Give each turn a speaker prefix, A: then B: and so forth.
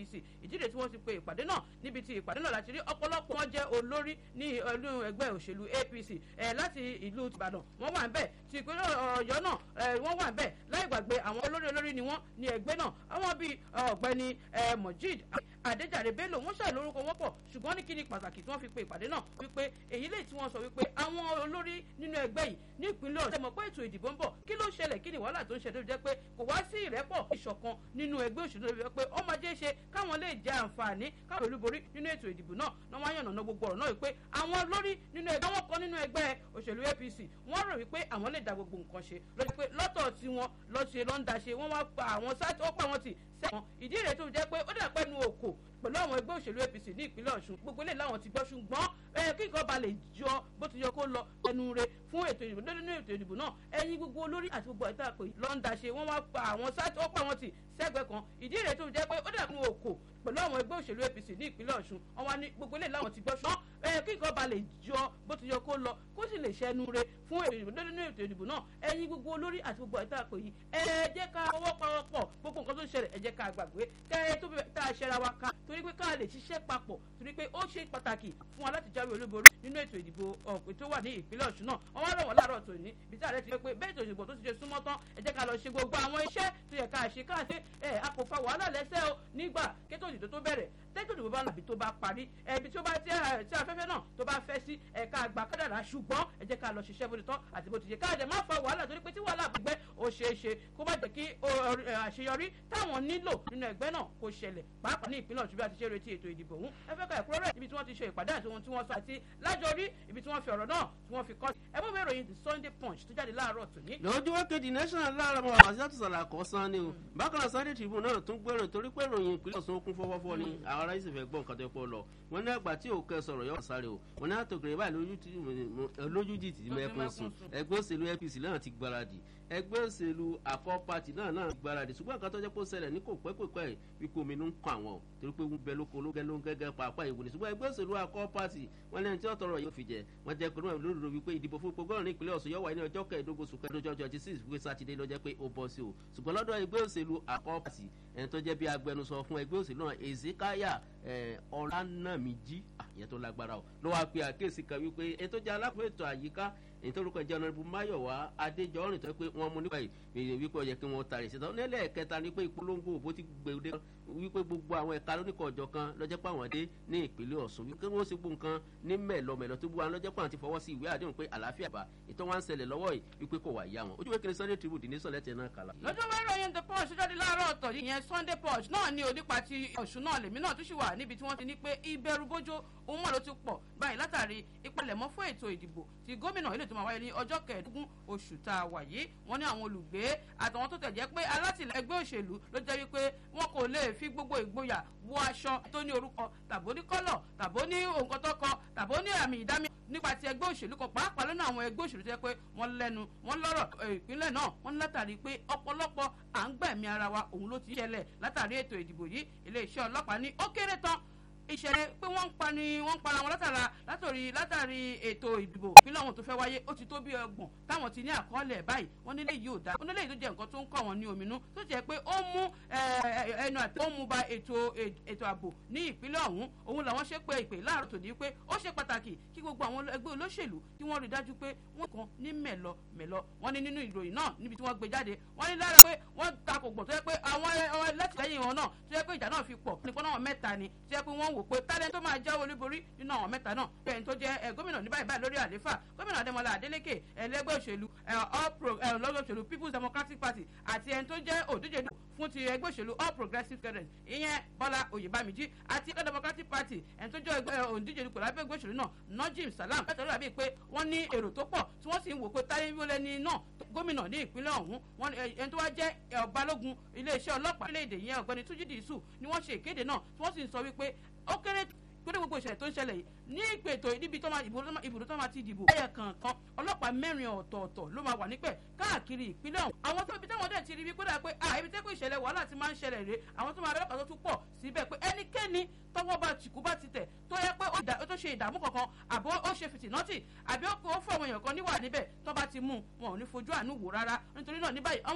A: apc ìdílé tí wọ́n ti pe ìpàdé náà níbi tí ìpàdé náà láti rí ọ̀pọ̀lọpọ̀ wọn jẹ́ olórí ní ìlú ẹgbẹ́ òṣèlú apc láti ìlú ìbàdàn wọ́n wà ń bẹ̀ ti ìpínlẹ̀ ọ̀yọ́ náà wọ́n wà ń bẹ̀ láì gbàgbé àwọn olórí olórí ni wọ́n ní ẹgbẹ́ náà àwọn bíi ọ̀gbẹ́ni mojid adéjàre bello wọ́n ṣàì lórúkọ wọn pọ̀ ṣùgbọ́n ní kíni pàtàkì tí wọ́n fi pe ìpàdé náà wípé èyí lè tí wọ́n sọ wípé àwọn olórí nínú ẹgbẹ́ yìí ní ìpínlẹ̀ ọ̀sẹ̀ mọ̀ pé ètò ìdìbò ń bọ̀ kí ló ṣẹlẹ̀ kí ni wàhálà tó ń ṣẹlẹ̀ jẹ́ pé kò wá sí ìrẹ́pọ̀ ìṣọ̀kan nínú ẹgbẹ́ òṣèlú rẹ̀ pé ó máa jẹ́ ṣe káwọn lè jẹ àǹfààní káwọn olúborí nínú ètò ìdìbò náà náà wọ́n yànnà gbogbo ọ̀rọ̀ náà wípé àwọn olórí nínú ẹgbẹ́ àwọn kan nínú ẹgbẹ́ òṣèlú apc wọ́n rò wípé àwọn lè da gbogbo nǹkan ṣe lọ́jọ́ pé lọ́tọ̀ tí wọ́n lọ́ ṣe lọ́ńdà ṣe wọ́n wá pa àwọn sáà ó pa wọn tì sẹ́wọ̀n ìdí rẹ̀ tó jẹ́ pé ó dà pẹ́ nu òkò pẹ̀lú àwọn ẹgbẹ́ òṣèlú apc ní ìpínlẹ̀ ọ̀ṣun gbogbo ilé làwọn ti gbọ́ ṣùgbọ́n kí nǹkan ba lè jọ bó ti yọ kó lọ ẹnu re fún ètò ìdìbò nínú ètò ìdìbò náà ẹyin gbogbo olórí àti gbogbo ẹ̀ta pé lọ́ńdà ṣe wọ́n wá pa àwọn sáà ó pa wọn tì sẹ́gbẹ̀ẹ́ kan ìdí rẹ̀ tó jẹ́ pé ó dà nu òkò pẹ̀lú àwọn ẹgbẹ́ òṣèlú apc ní ìpínlẹ̀ ọ̀ṣun wọn wá ní gbogbo ilé làwọn ti gbọ́ ṣùgbọ́n kí nǹkan ba lè jọ bó ti yọ kó lọ kó sì lè ṣẹnu re fún ètò ìdìbò nínú ètò ìdìbò náà ẹyin gbogbo olórí àti gbogbo ẹ̀ta pé yìí ẹ jẹ́ ká ọwọ́ pawọ́pọ̀ gbogbo nǹkan tó ń ṣẹlẹ̀ ẹ jẹ́ ká gbàgbé ká ẹ tó tá a ṣẹra wa ká torí pé ká lè ṣiṣẹ́ papọ̀ torí pé ó ṣe pàtàkì fún wa láti jáwé olúborí nínú ètò ìdìbò ọ̀pẹ tó wà ní ìpínlẹ̀ ọ̀ṣun náà wọ́n wá rọ̀ wọ́n láàárọ̀ tòní bí táà rẹ̀ ti pé bẹ́ẹ̀ ètò ìdìbò tó ti ṣe súnmọ́ tán ẹ jẹ́ ká lọ ṣe gbogbo àwọn iṣẹ́ tó yẹ ká ṣe ká ṣe ẹ a kò fa wàhálà lẹ́sẹ̀ o nígbà kétò ìdìbò tó bẹ̀rẹ̀ tẹ́tò ìdìbò bá làbí tó bá parí ẹbí tó bá tí afẹ́fẹ́ náà tó bá fẹ́ sí ẹ̀ka àgbà kádàrá ṣùgbọ́n ẹ jẹ́ ká lọ ṣiṣẹ́ bó ti tọ́ àti bó ti yẹ káàdẹ̀ má fa wàhálà torí pé tí wàhálà bá gbẹ́ ó ṣeé ṣe kó má jẹ́ kí àṣeyọrí táwọn nílò nínú ẹgbẹ́ náà kó ṣẹlẹ̀ pàápàá ní ìpínlẹ̀ ọ̀ṣun bí a ti ṣe retí ètò ìdìbò ọ̀hún ẹ fẹ́ ka ẹ̀kúrọ́rẹ́ ibi tí wọ́n ti ṣe ìpàdé àti ohun tí wọ́n sọ àti lájọrí ibi tí wọ́n fi ọ̀rọ̀ náà tí wọ́n fi kọ́ ẹ bó bẹ̀rẹ̀ yìí the sunday punch tó jáde láàárọ̀ tòní.
B: lójú wákèjì national lára ọmọ àṣìṣàtò sàlàkọ san ni o bákan náà sunday tribune náà tún gbèrò torí pé ìròyìn ìpínlẹ̀ ọ̀sán kún fọ́fọ́fọ́ ni àwọn ará ìsìnfẹ́ gbọ́ nǹkan tó pọ̀ lọ wọn ní àgbà tí òkè sọ̀rọ̀ yọ sáré o wọn ní àtòkèrè báyìí lójújì tì mẹ́kún sùn ẹgbẹ́ òṣèlú apc náà ti gbáradì ẹgbẹ́ òṣèlú àkọ́ pati náà náà gbáradì ṣùgbọ́n nǹkan tó jẹ́ pé ó ṣẹlẹ̀ ní kò pẹ́ kò pẹ́ wípé omi ló ń kọ àwọn o torí pé wọ́n bẹ lóko ló gẹ́ ló ń gẹ́gẹ́ pàápàá ìwò ni ṣùgbọ́n ẹgbẹ́ òṣèlú àkọ́ pati wọn lẹ́yìn tí wọ́n tọrọ yóò fi jẹ wọ́n jẹ́ pé wọ́n lórí wípé ìdìbò fún gbogbo ọ̀rìn ìpínlẹ̀ ọ̀sùn yóò wáyé ní ọjọ́ kẹẹ̀ẹ́dógún oṣù kẹẹ̀ẹ́dógún ọjọ́ twenty six wípé sátidé ló jẹ́ pé ó bọ́ sí o ṣùgbọ́n lọ́dọ̀ ẹgbẹ́ òṣèlú àkọ́ pati ẹni tó jẹ́ bí agbẹnusọ fún ẹgbẹ́ òṣèlú náà ezekiah ọ̀lànàmíjí àyẹ̀ tó lágbára o ló wáá pe àkíyèsí kan wípé ètò jẹ́ alákòó ètò àyíká èyí tó rúkọ jẹ́ ọ̀nàbù máyọ̀wá adéjọ́rìn tó pé wọ́n mú nípa ìròyìn wípé ọ̀yẹ́ kí wọ́n tàrí ṣètò nílẹ̀ kẹta ni pé ìpolongo òbó ti gbèrè wípé gbogbo àwọn ẹ̀ka lóníkọ̀ ọ̀jọ̀ kan lọ́jọ́ pé àwọn dé ní ìpínlẹ̀ ọ̀sùn wípé wọ́n sì gbó nǹkan ní mẹ́lọmẹ́lọ tó bú wa lọ́jọ́ pé àwọn ti fọwọ́ sí ìwé àdéhùn pé àlàáfíà bá ètò wọn ń ṣẹlẹ̀ lọ́wọ́ yìí wípé kò wà yá wọn ojú wẹ́kẹ́ni sunday tribune dì ní sọ̀lẹ́ tẹ̀ náà kàlà.
A: lọ́jọ́ bá ròyìn the punch jáde láàárọ̀ ọ̀tọ̀ ìyẹn sunday punch náà ní onípa ti ọ̀ṣun náà lèmi náà tún ṣì wà níbi tí wọ́n ti ní pé ìbẹ̀rù bójó òun mọ̀ ló ti pọ̀ báyìí látàrí ìpalẹ̀mọ́ fún ètò ìdìbò ti gómìnà ilé tó máa wáyé ní ọjọ́ kẹẹ̀ẹ́dógún oṣù tá a wà yìí wọ́n ní àwọn olùgbé àtàwọn tó tẹ̀jẹ́ pé alátìlẹ̀ ẹgbẹ́ òṣèlú ló jẹ́ wípé wọn kò lè fi gbogbo ìgboyà wọ aṣọ tó ní orúkọ tàbó ní kọ́lọ̀ tàbó ní òǹkọ́ tó kọ tàbó ní àmì ìdámí nípa ti ẹgbẹ́ òṣèlú kan pàápàá lọ́nà àwọn ẹgbẹ́ òṣèlú tó yẹ pé wọ́n lẹ́nu wọ́n lọ́rọ̀ ìpínlẹ̀ náà wọ́n látàrí pé ọ̀pọ̀lọpọ̀ à ń gbẹ̀mí ara wa òun ló ti ṣẹlẹ̀ látàrí ètò ìdìbò yìí iléeṣẹ́ ọlọ́pàá ní ó kéré tán ìṣẹ̀lẹ̀ pé wọ́n ń pa ni wọ́n ń para wọn látara látòrí látàrí ètò ìdìbò ìpínlẹ̀ ọ̀hún tó fẹ́ wáyé ó ti tó bí ọgbọ̀n táwọn ti ní àkọọ́lẹ̀ báyìí wọ́n nílé yìí ò dáa wọ́n nílé yìí tó jẹ́ nǹkan tó ń kọ́ wọn ní ominú tó jẹ́ pé ó mú ẹnu àti ó mú ba ètò ètò ààbò ní ìpínlẹ̀ ọ̀hún òun làwọn ṣe pé ìpè láàárọ̀ tòní pé ó ṣe pàtàkì kí gbogbo àwọn ẹgbẹ́ olóṣèlú kí wọ́n rí dájú pé wọ́n kàn ní mẹ̀lọ mẹ̀lọ wọ́n ní nínú ìròyìn náà níbi tí wọ́n gbé jáde wọ́n ní lára pé wọ́n takò gbọ̀ tó yẹ pé àwọn ẹlẹ́tìlẹ́yìn wọn náà tó yẹ pé ìjà náà fi pọ̀ nípa náà mẹ́ta ni tó yẹ pé wọ́n wò pé tálẹ́ tó máa jáwé olúborí nínú àwọn mẹ́ta náà bẹ́ẹ̀ tó jẹ́ gómìnà ní báyìí báyìí lórí àléfà gómìnà adémọlá adélèké ẹlẹ́gbẹ́ òṣèlú lọ́gbẹ́ òṣèlú people's democratic party àti ẹni tó jẹ́ òdíje fún ti ẹgbẹ́ òṣèlú all progressives congress ìyẹn bọ́lá oyèbámijí àti ẹgbẹ́ democratic party ẹni tó jẹ́ òdíje dupò lábẹ́ ẹgbẹ́ òṣèlú náà najim salam bẹ́ẹ̀ tọ́lá bíi pé wọ́n ní èrò tó pọ̀ tí wọ́n sì ń wò pé táyé wọlé náà gómìnà ní ìpínlẹ̀ ọ̀hún wọn ẹni tó wá jẹ́ balógun iléeṣẹ́ ọlọ́pàá orílẹ̀-èdè yẹn ọ̀gbẹ́ni túnjí dìísù ni wọ́n ṣe ìkéde náà tí wọ́n sì ń sọ wípé ó kéré gbọ́dọ̀ gbogbo ìṣẹ̀lẹ̀ tó ń ṣẹlẹ̀ yìí ní ìpètò níbi tó máa ibùdó tó máa ti dìbò. ẹyẹ kankan ọlọ́pàá mẹ́rin ọ̀tọ̀ọ̀tọ̀ ló máa wà nípẹ̀ káàkiri ìpínlẹ̀ ọ̀hún. àwọn tó ibi táwọn dẹ̀ ti rí bí kódà pé à ibi tẹ́kọ̀ ìṣẹ̀lẹ̀ wàhálà ti máa ń ṣẹlẹ̀ rèé àwọn tó máa bẹ̀rẹ̀ pàtó tún pọ̀ síbẹ̀ pé ẹnikẹ́ni tọwọ́ bá tìkú bá ti tẹ̀ tó yẹ pé ó tó ṣe ìdààmú kankan àbó ó ṣe fìtìnọ́tì àbí ó fún àwọn èèyàn kan níwà níbẹ̀ tó bá ti mú wọn ò ní fojú àánú wò rárá nítorí náà ní báyìí